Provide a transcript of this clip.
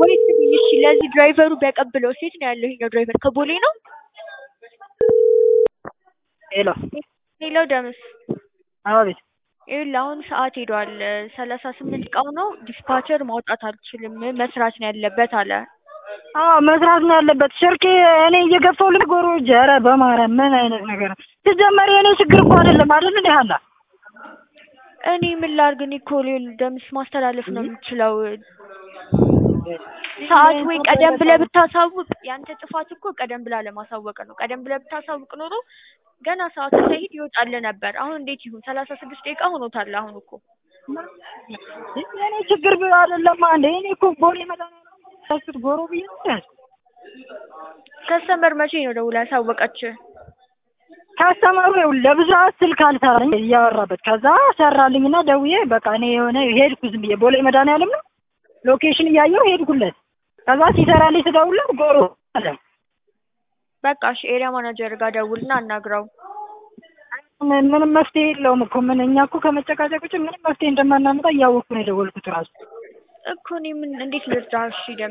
ወይ ስሚኝ እሺ ለዚህ ድራይቨሩ ቢያቀብለው ሴት ነው ያለው ይሄኛው ድራይቨር ከቦሌ ነው ሄሎ ሄሎ ደምስ አቤት ይኸውልህ አሁን ሰዓት ሄዷል ሰላሳ ስምንት እቃው ነው ዲስፓቸር ማውጣት አልችልም መስራት ነው ያለበት አለ አዎ መስራት ነው ያለበት ስልኬ እኔ እየገፋሁ ልጎሮ ኧረ በማርያም ምን አይነት ነገር ነው ሲጀመር የእኔ ችግር እኮ አይደለም አይደል እንዴ ሀና እኔ ምን ላድርግ እኔ እኮ ሌል- ደምስ ማስተላለፍ ነው የምችለው ሰዓት ወይ ቀደም ብለህ ብታሳውቅ ያንተ ጥፋት እኮ ቀደም ብላ ለማሳወቅ ነው ቀደም ብለህ ብታሳውቅ ኖሮ ገና ሰዓቱ ሳይሄድ ይወጣልህ ነበር አሁን እንዴት ይሁን ሰላሳ ስድስት ደቂቃ ሆኖታል አሁን እኮ የእኔ ችግር ብ- አይደለም እንዴ እኔ እኮ ቦሌ መድኃኒዓለም ጎሮ ብዬ ነው ያዝኩት ከስተመር መቼ ነው ደውላ ያሳወቀችህ ካስተማሩ ይኸውልህ ለብዙ ሰዓት ስልክ አልሰራልኝ እያወራበት ከዛ ሰራልኝና ደውዬ በቃ እኔ የሆነ ሄድኩ ዝም ብዬ ቦሌ መድኃኒዓለም ነው ሎኬሽን እያየሁ ሄድኩለት ከዛ ሲሰራልኝ ስደውልለት ጎሮ አለ በቃ እሺ ኤሪያ ማናጀር ጋር ደውልና አናግረው ምን- ምንም መፍትሄ የለውም እኮ ምን እኛ እኮ ከመጨቃጨቅ ውጭ ምንም መፍትሄ እንደማናመጣ እያወቅኩ ነው የደወልኩት ራሱ እኮ እኔ ምን እንዴት ልርዳህ እሺ ደም